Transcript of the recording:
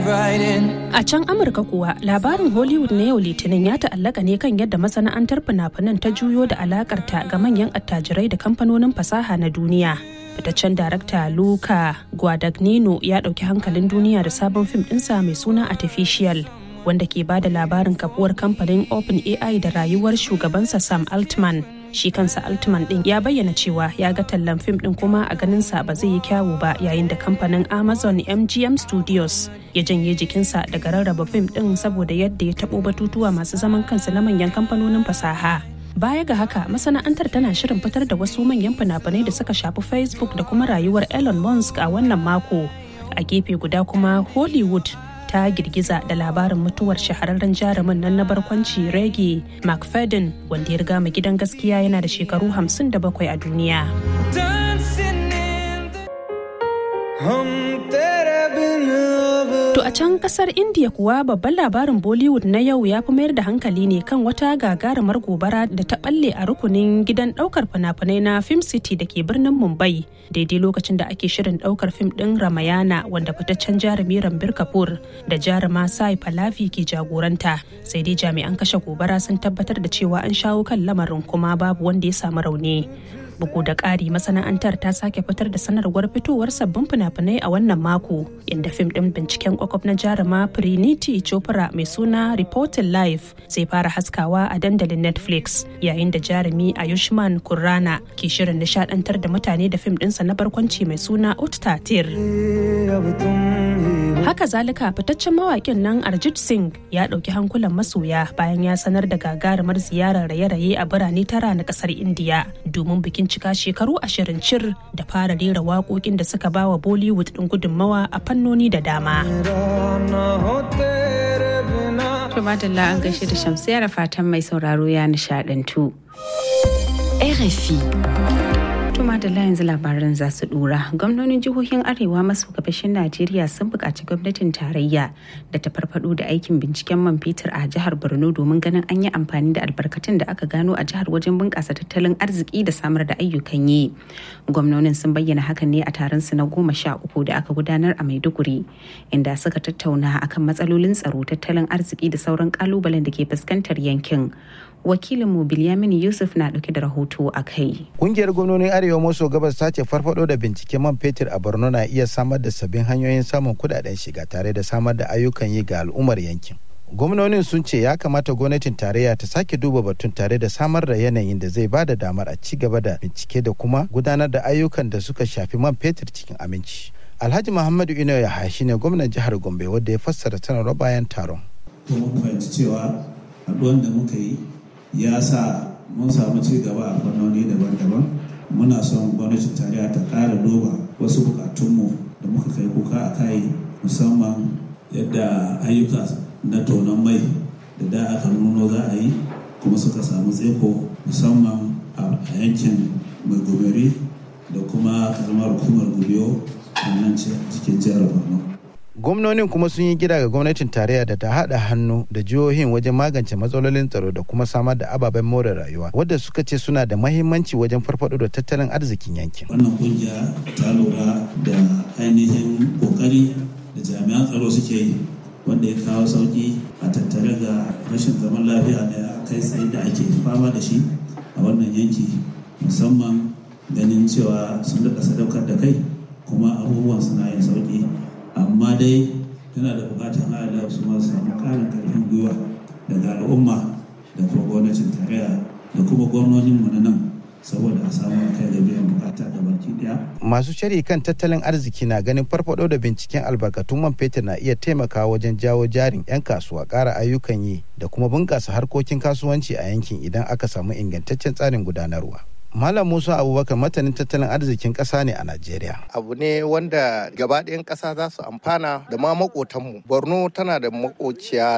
A can Amurka kuwa labarin Hollywood na yau Litinin ya ta'allaka ne kan yadda masana'antar fina-finan ta juyo da alakarta ga manyan attajirai da kamfanonin fasaha na duniya. Fitaccen darakta Luca Guadagnino ya ɗauki hankalin duniya da sabon fim ɗinsa mai suna Artificial. wanda ke bada labarin kafuwar kamfanin OpenAI da rayuwar shugabansa Sam Altman. Shi kansa Altman din ya bayyana cewa ya ga tallan fim din kuma a ganinsa ba zai yi kyawu ba yayin da kamfanin Amazon MGM Studios ya janye jikinsa daga rarraba fim din saboda yadda ya taɓo batutuwa masu zaman kansa na manyan kamfanonin fasaha. Baya ga haka masana'antar tana shirin fitar da wasu manyan fina-finai da suka shafi Facebook da kuma rayuwar Elon Musk a wannan mako. A gefe guda kuma Hollywood ta girgiza da labarin mutuwar shahararren jarumin nan na barkwanci Reggie McFadden wanda ya riga mu gidan gaskiya yana da shekaru 57 a duniya. To a can kasar India kuwa babban labarin Bollywood na yau ya fi mayar da hankali ne kan wata gagarumar gobara da ta balle a rukunin gidan daukar fina-finai na Film City da ke birnin Mumbai daidai lokacin da ake shirin daukar fim din Ramayana wanda fitaccen jarumi Rambir Kapoor da jaruma Sai Pallavi ke jagoranta sai dai jami'an kashe gobara sun tabbatar da cewa an shawo kan lamarin kuma babu wanda ya samu rauni. bugu da ƙari masana'antar ta sake fitar da sanarwar fitowar sabbin fina-finai a wannan mako inda fim ɗin binciken kwakwaf na jaruma Priniti Chopra mai suna Reporting Life zai fara haskawa a dandalin Netflix yayin da jarumi Ayushman Kurrana ke shirin nishadantar da mutane da fim ɗinsa na barkwanci mai suna Uttatir. Haka zalika fitaccen mawaƙin nan Arjit Singh ya ɗauki hankulan masoya bayan ya sanar da gagarumar ziyarar raye-raye a birane tara na ƙasar Indiya domin bikin cika shekaru ashirin cir da fara rera waƙoƙin da suka bawa Bollywood ɗin gudunmawa a fannoni da dama. Tumadalla an gaishe da shamsiya da fatan mai sauraro ya nishadantu. RFI. Tuma da yanzu labaran za su dora. Gwamnonin jihohin Arewa maso gabashin Najeriya sun buƙaci gwamnatin tarayya da ta farfado da aikin binciken man fetur a jihar Borno domin ganin an yi amfani da albarkatun da aka gano a jihar wajen bunƙasa tattalin arziki da samar da ayyukan yi. Gwamnonin sun bayyana hakan ne a taron su na goma sha uku da aka gudanar a Maiduguri, inda suka tattauna akan matsalolin tsaro, tattalin arziki da sauran kalubalen da ke fuskantar yankin. wakilinmu Bilyamin Yusuf na ɗauke da rahoto a kai. Kungiyar gwamnonin Arewa maso gabas ta ce farfado da binciken man fetur a Borno na iya samar da sabbin hanyoyin samun kudaden shiga tare da samar da ayyukan yi ga al'ummar yankin. Gwamnonin sun ce ya kamata gwamnatin tarayya ta sake duba batun tare da samar da yanayin da zai bada damar a ci gaba da bincike da kuma gudanar da ayyukan da suka shafi man fetur cikin aminci. Alhaji Muhammadu Ino ya shi ne gwamnan jihar Gombe wadda ya fassara sanarwar bayan taron. Mun fahimci cewa haɗuwan da muka yi ya sa mun samu ci gaba a fannoni daban-daban muna son gwamnatin tarayya ta ƙara duba wasu bukatunmu da muka kai kuka a kai musamman yadda ayyuka na tonon mai da da aka nuno za a yi kuma suka samu tseko musamman a yankin mai goberi da kuma karamar hukumar gubiyo a nan cikin jihar borno gwamnonin kuma sun yi gida ga gwamnatin tarayya da ta haɗa hannu da jihohin wajen magance matsalolin tsaro da kuma samar da ababen more rayuwa wadda suka ce suna da mahimmanci wajen farfado da tattalin arzikin yankin wannan kungiya ta lura da ainihin kokari da jami'an tsaro suke yi wanda ya kawo sauki a tattare ga rashin zaman lafiya da kai tsaye da ake fama da shi a wannan yanki musamman ganin cewa sun daɗa sadaukar da kai kuma abubuwan suna yin sauki amma dai yana da bukatar Allah su ma samu karin karfin gwiwa daga al'umma da kuma gwamnatin tarayya da kuma gwamnonin mu na nan saboda a samu kai da biyan bukata da baki daya. Masu shari kan tattalin arziki na ganin farfado da binciken albarkatun man fetur na iya taimakawa wajen jawo jarin 'yan kasuwa ƙara ayyukan yi da kuma bunƙasa harkokin kasuwanci a yankin idan aka samu ingantaccen tsarin gudanarwa. Malam Musa Abubakar matanin tattalin arzikin ƙasa ne a Najeriya. Abu ne wanda gabaɗayan ƙasa za su amfana da ma maƙotanmu. Borno tana da maƙociya